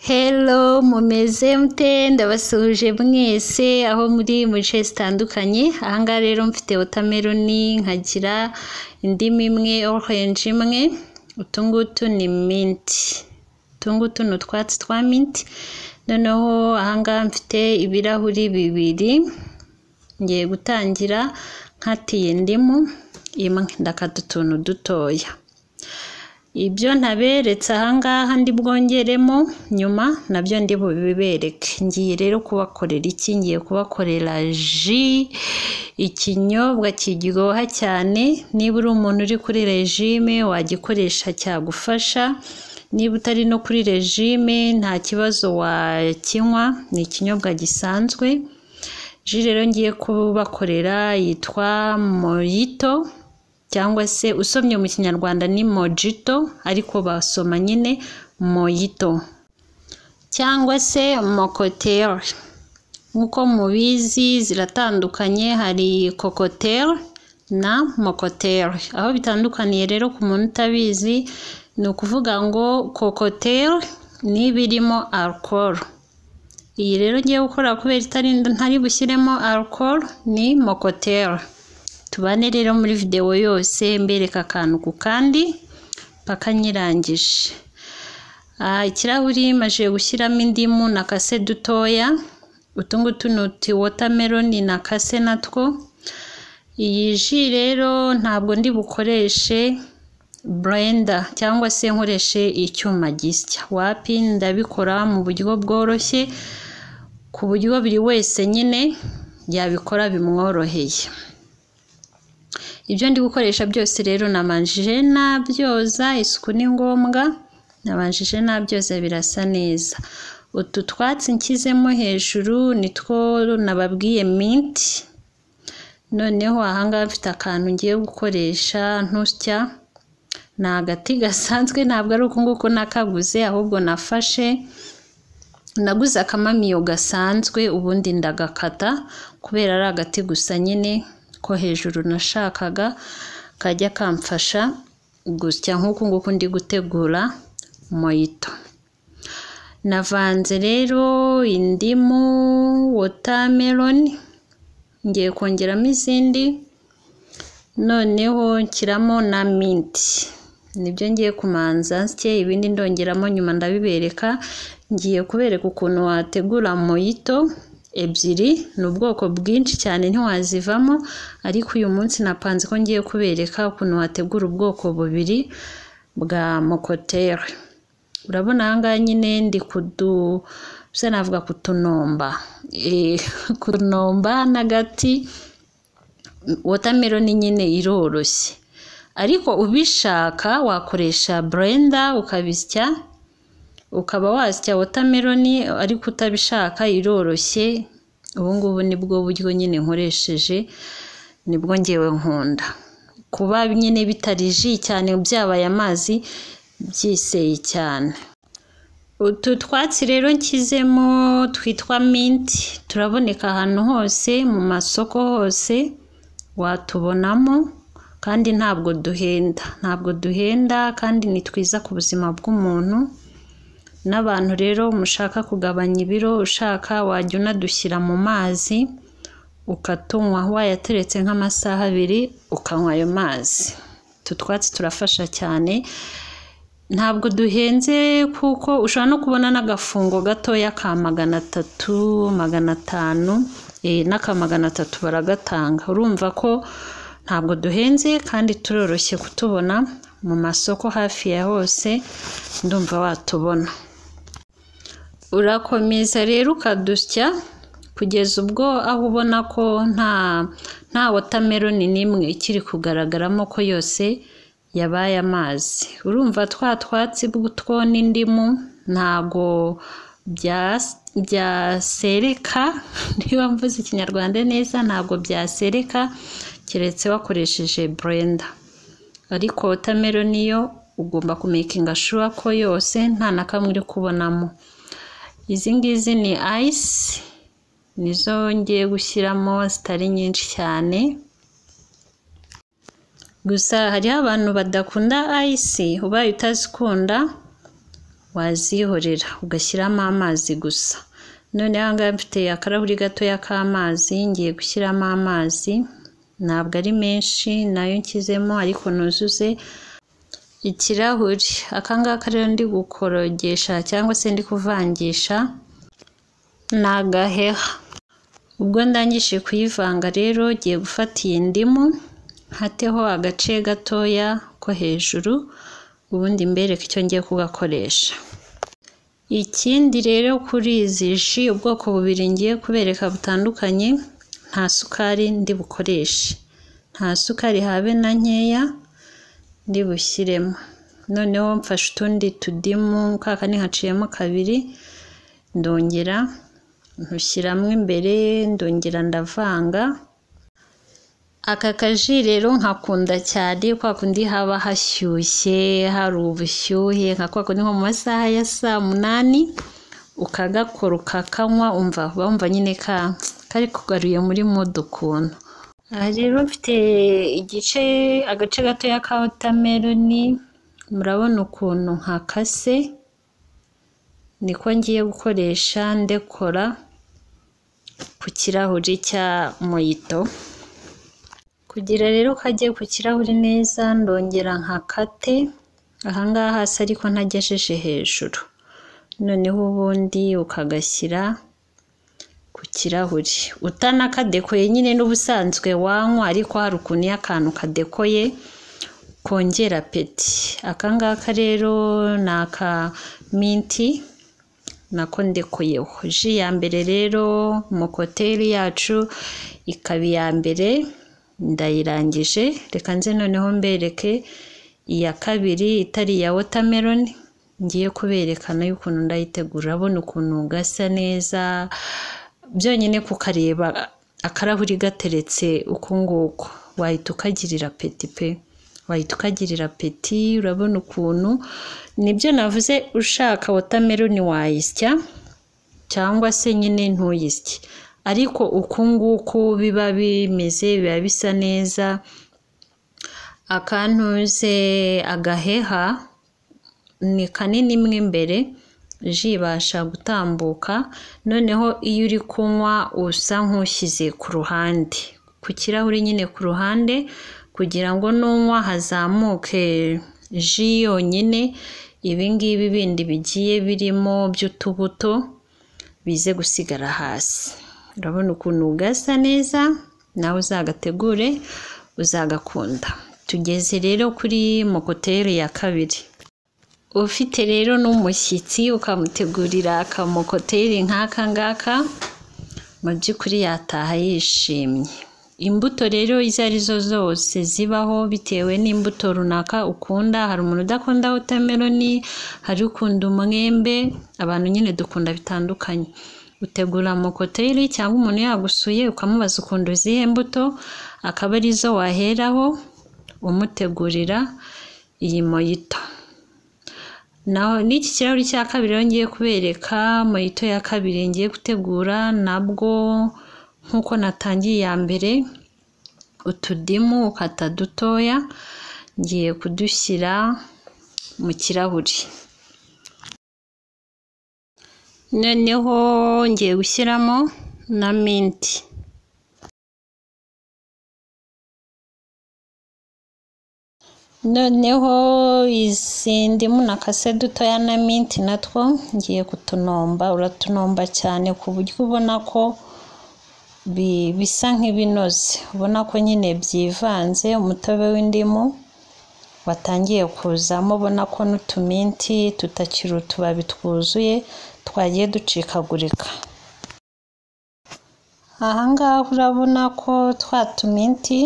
Hello mumeze mute ndabasuhuje mwese aho muri mu bice zitandukanye aha ngaha rero mfite wotameroni nkagira indimu imwe orange imwe utu ngutu ni minti utu ngutu ni utwatsi twa minti noneho aha ngaha mfite ibirahuri bibiri ngiye gutangira nkatiye indimu imwe ndakata utuntu dutoya ibyo ntaberetse aha ngaha ndi bwongeremo nyuma nabyo ndi bubibereke ngiye rero kubakorera iki ngiye kubakorera ji ikinyobwa kiryoha cyane niba uri umuntu uri kuri regime wagikoresha cyagufasha niba utari no kuri regime nta kibazo wakinywa ni ikinyobwa gisanzwe ji rero ngiye kubakorera yitwa moyito cyangwa se usomye mu kinyarwanda ni mojito ariko basoma nyine moyito cyangwa se mokoteri nk'uko mubizi ziratandukanye hari kokoteri na mokoteri aho bitandukaniye rero ku muntu utabizi ni ukuvuga ngo kokoteri ni ibirimo arukoro iyi rero ngiye gukora kubera itari ntari bushyiremo arukoro ni mokoteri tubane rero muri videwo yose mbereka akantu ku kandi mpaka nyirangije ikirahuri maze gushyiramo indimu na kase dutoya utu ngutu ni uti wotameroni na kase natwo iyi ji rero ntabwo ndi bukoreshe burenda cyangwa se nkoreshe icyuma gisya wapi ndabikora mu buryo bworoshye ku buryo buri wese nyine yabikora bimworoheye ibyo ndi gukoresha byose rero namanjije nabyoza isuku ni ngombwa nabanjije nabyoza birasa neza utu twatsi nshyizemo hejuru nitwo nababwiye minti noneho ahangaha mfite akantu ngiye gukoresha ntusya ni agati gasanzwe ntabwo ari uku nguku nakaguze ahubwo nafashe naguze akamamiyo gasanzwe ubundi ndagakata kubera ari agati gusa nyine ko hejuru nashakaga kajya kamfasha gusya nk'uku nguku ndi gutegura moyito navanze rero indimu wotameroni ngiye kongeramo izindi noneho nshyiramo na minti nibyo ngiye kumanza nsye ibindi ndongeramo nyuma ndabibereka ngiye kubereka ukuntu wategura moyito ebyiri ni ubwoko bwinshi cyane ntiwazivamo ariko uyu munsi napanze ko ngiye kubereka ukuntu wategura ubwoko bubiri bwa mokotere urabona aha ngaha nyine ndi kudu bisa navuga kutunomba kutunomba n'agati wotameroni nyine iroroshye ariko ubishaka wakoresha burenda ukabisya ukaba wasya wotameroni ariko utabishaka iroroshye ubu ngubu nibwo buryo nyine nkoresheje nibwo ngewe nkunda kuba nyine bitari ji cyane byabaye amazi byiseye cyane utu twatsi rero nshyizemo twitwa minti turaboneka ahantu hose mu masoko hose watubonamo kandi ntabwo duhenda ntabwo duhenda kandi ni twiza ku buzima bw'umuntu n'abantu rero mushaka kugabanya ibiro ushaka wajya unadushyira mu mazi ukatunywa wayateretse nk'amasaha abiri ukanywa ayo mazi utu twatsi turafasha cyane ntabwo duhenze kuko ushobora no kubona n'agafungo gatoya ka magana atatu magana atanu n'aka magana atatu baragatanga urumva ko ntabwo duhenze kandi turoroshye kutubona mu masoko hafi ya hose ndumva watubona urakomeza rero ukadusya kugeza ubwo aho ubona ko nta nta wotameroni n'imwe ikiri kugaragaramo ko yose yabaye amazi urumva twa twatsi two n'indimu ntago byasereka niba mvuze ikinyarwanda neza ntabwo byasereka keretse wakoresheje burenda ariko wotameroni yo ugomba kumekinga shuwa ko yose nta na kamwe uri kubonamo izi ngizi ni ayisi nizo ngiye gushyiramo zitari nyinshi cyane gusa hariho abantu badakunda ayisi ubaye utazikunda wazihorera ugashyiramo amazi gusa noneho aha ngaha mfite akarahuri gatoya k'amazi ngiye gushyiramo amazi ntabwo ari menshi nayo nshyizemo ariko nuzuze ikirahuri aka ngaka rero ndi gukorogesha cyangwa se ndi kuvangisha ni agaheha ubwo ndangije kuyivanga rero ugiye gufata iyi ndimu hateho agace gatoya ko hejuru ubundi mbereke icyo ngiye kugakoresha ikindi rero kuri izi ji ubwoko bubiri ngiye kubereka butandukanye nta sukari ndi bukoreshe nta sukari habe na nkeya ndi bushyiremo noneho mfashe utundi tudimu kaka ntihaciyemo kabiri ndongera ntushyiramo imbere ndongera ndavanga aka kaji rero nkakunda cyane kwa kundi haba hashyushye hari ubushyuhe nka kwa kundi nko mu masaha ya saa munani ukagakora ukakanywa umva wumva nyine ka kari kugaruye muri mudu ukuntu aha rero mfite igice agace gatoya ka wotameroni murabona ukuntu nkakase niko ngiye gukoresha ndekora ku kirahuri cya moyito kugira rero kajye ku kirahuri neza ndongera nkakate ahangaha hasi ariko ntagejeje hejuru noneho ubundi ukagashyira ku kirahuri utanakadekoye nyine n'ubusanzwe wanywa ariko hari ukuntu iyo akantu kadekoye kongera peti aka ngaka rero ni aka minti nako ndekoyeho ji ya mbere rero mokoteri yacu ikaba iya mbere ndayirangije reka nze noneho mbereke iya kabiri itari iya wotameroni ngiye kuberekana y'ukuntu ndayitegura urabona ukuntu gasa neza byonyine kukareba akarahuri gateretse uku nguku wahita ukagirira peti pe wahita ukagirira peti urabona ukuntu nibyo navuze ushaka wotameroni wayisya cyangwa se nyine ntuyisye ariko uku nguku biba bimeze biba bisa neza akantuze agaheha ni kanini mo imbere ji ibasha gutambuka noneho iyo uri kunywa usa nk'ushyize ku ruhande ku kirahuri nyine ku ruhande kugira ngo nunywa hazamuke ji yonyine ibingibi bindi bigiye birimo by'utubuto bize gusigara hasi urabona ukuntu ugasa neza nawe uzagategure uzagakunda tugeze rero kuri mokoteri ya kabiri ufite rero n'umushyitsi ukamutegurira akamokoteri nk'aka ngaka mu by'ukuri yataha yishimye imbuto rero izo ari zo zose zibaho bitewe n'imbuto runaka ukunda hari umuntu udakunda wotameroni hari ukunda umwembe abantu nyine dukunda bitandukanye utegura mokoteri cyangwa umuntu yagusuye ukamubaza ukunda izihe mbuto akaba arizo waheraho umutegurira iyi moyito naho n'iki kirahuri cya kabiri rero ngiye kubereka moyito ya kabiri ngiye gutegura nabwo nk'uko natangiye iya mbere utudimu ukata dutoya ngiye kudushyira mu kirahuri noneho ngiye gushyiramo na minti noneho izi ndimu na kase dutoya na minti natwo ngiye kutunomba uratunomba cyane ku buryo ubona ko bisa nk'ibinoze ubona ko nyine byivanze umutobe w'indimu watangiye kuzamo ubona ko n'utuminti tutakiri utubabi twuzuye twagiye ducikagurika ahangaha urabona ko twa tuminti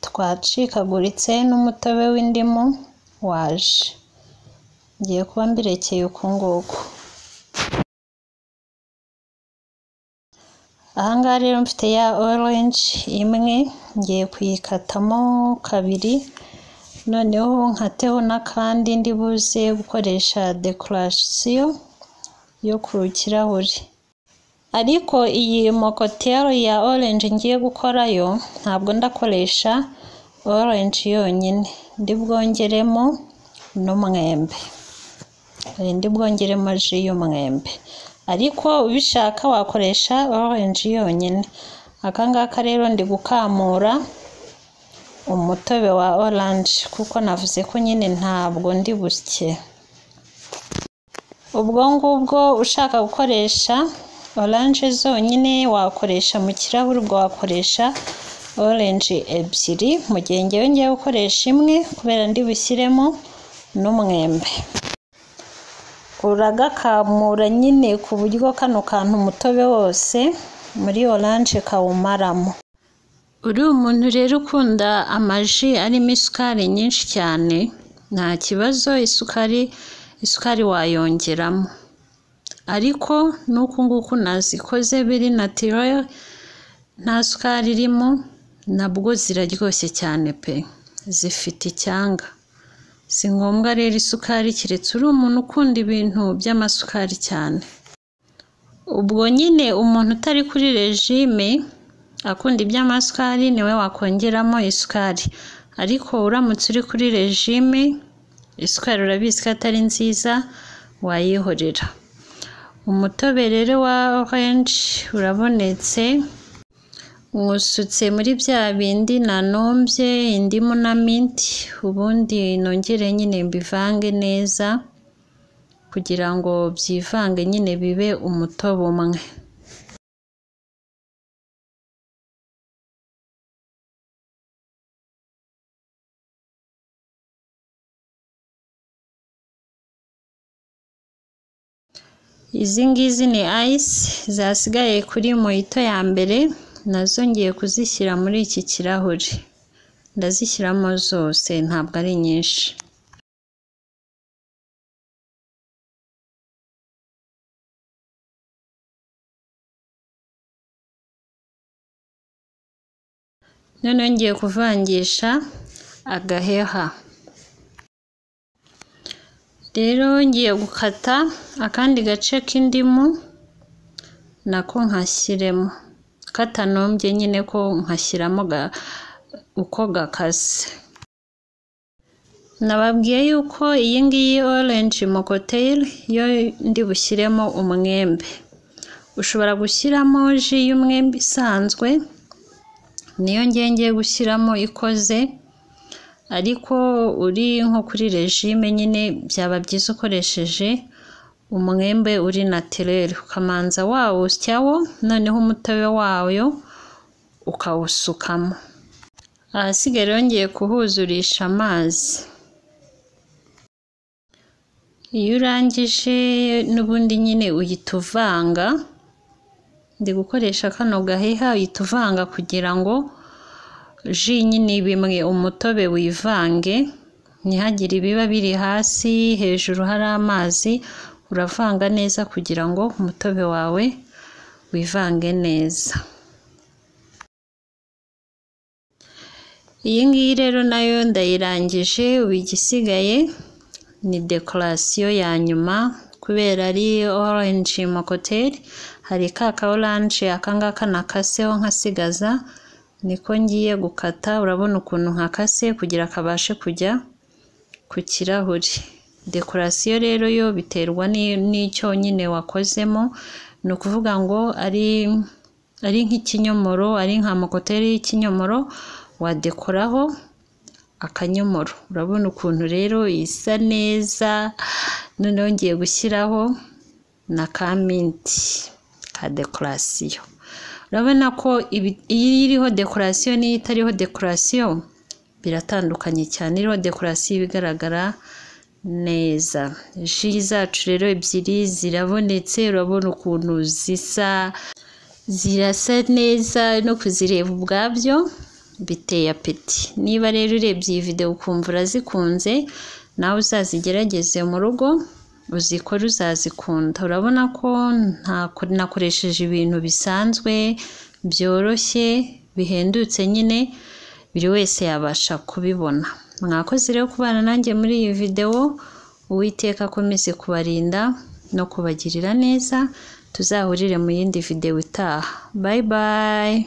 twacikaguritse n'umutobe w'indimu waje ngiye kuba mbirekeye uku nguku ahangaha rero mfite ya orange imwe ngiye kuyikatamo kabiri noneho nkateho n'akandi ndi buze gukoresha dekorasiyo yo ku kirahuri ariko iyi mokotero ya orange ngiye gukorayo ntabwo ndakoresha orange yonyine ndi bwongeremo n'umwembe urinde bwongeremo ji y'umwembe ariko ubishaka wakoresha orange yonyine aka ngaka rero ndi gukamura umutobe wa orange kuko navuze ko nyine ntabwo ndi busye ubwo ngubwo ushaka gukoresha oranje zonyine wakoresha mu kirahuri ubwo wakoresha oranje ebyiri mu gihe ngewe ngiye gukoresha imwe kubera ndi bushyiremo n'umwembe uragakamura nyine ku buryo kano kantu umutobe wose muri oranje kawumaramo uri umuntu rero ukunda amaji arimo isukari nyinshi cyane nta kibazo isukari isukari wayongeramo ariko n'uku nguku nazikoze biri natirere nta sukari irimo nabwo ziraryoshye cyane pe zifite icyanga si ngombwa rero isukari keretse uri umuntu ukunda ibintu by'amasukari cyane ubwo nyine umuntu utari kuri regime akunda iby'amasukari niwe wakongeramo isukari ariko uramutse uri kuri regime isukari urabizi ko atari nziza wayihorera umutobe rero wa orange urabonetse nywusutse muri bya bindi nanumbye indimu na minti ubundi nongere nyine mbivange neza kugira ngo byivange nyine bibe umutobe umwe izi ngizi ni ayisi zasigaye kuri moyito ya mbere nazo ngiye kuzishyira muri iki kirahuri ndazishyiramo zose ntabwo ari nyinshi noneho ngiye kuvangisha agaheha rero ngiye gukata akandi gace k'indimu nako nkashyiremo katanumbye nyine ko nkashyiramo uko gakaze nababwiye yuko iyi ngiyi orange mokoteri yo ndi bushyiremo umwembe ushobora gushyiramo ji y'umwembe isanzwe niyo ngiye gushyiramo ikoze ariko uri nko kuri regime nyine byaba byiza ukoresheje umwembe uri natirere ukamanza wawusyawo noneho umutobe wayo ukawusukamo ahasigaye yongeye kuhuzurisha amazi iyo urangije n'ubundi nyine uhita uvanga ndi gukoresha kano gaheha uhita uvanga kugira ngo ji nyine bimwe umutobe wivange ntihagire ibiba biri hasi hejuru hari amazi uravanga neza kugira ngo umutobe wawe wivange neza iyi ngiyi rero nayo ndayirangije ubu igisigaye ni dekorasiyo ya nyuma kubera ari orange mokoteri hari ka ka oranje aka ngaka nakaseho nkasigaza niko ngiye gukata urabona ukuntu nkakase kugira kabashe kujya ku kirahuri dekorasiyo rero yo biterwa n'icyo nyine wakozemo ni ukuvuga ngo ari ari nk'ikinyomoro ari nka mokoteri y'ikinyomoro wadekoraho akanyomoro urabona ukuntu rero isa neza noneho ngiye gushyiraho na ka minti ka dekorasiyo urabona ko iyi iriho dekorasiyo n'iyi itariho dekorasiyo biratandukanye cyane iriho dekorasiyo ibigaragara neza ji zacu rero ebyiri zirabonetse urabona ukuntu zisa zirasa neza no kuzireba ubwabyo biteye apeti niba rero urebye iyi videwo ukumva urazikunze nawe uzazigerageze mu rugo uzikora uzazikunda urabona ko nakoresheje ibintu bisanzwe byoroshye bihendutse nyine buri wese yabasha kubibona mwakoze rero kubana nanjye muri iyi videwo uwiteka akomeze kubarinda no kubagirira neza tuzahurire mu yindi videwo itaha bayi bayi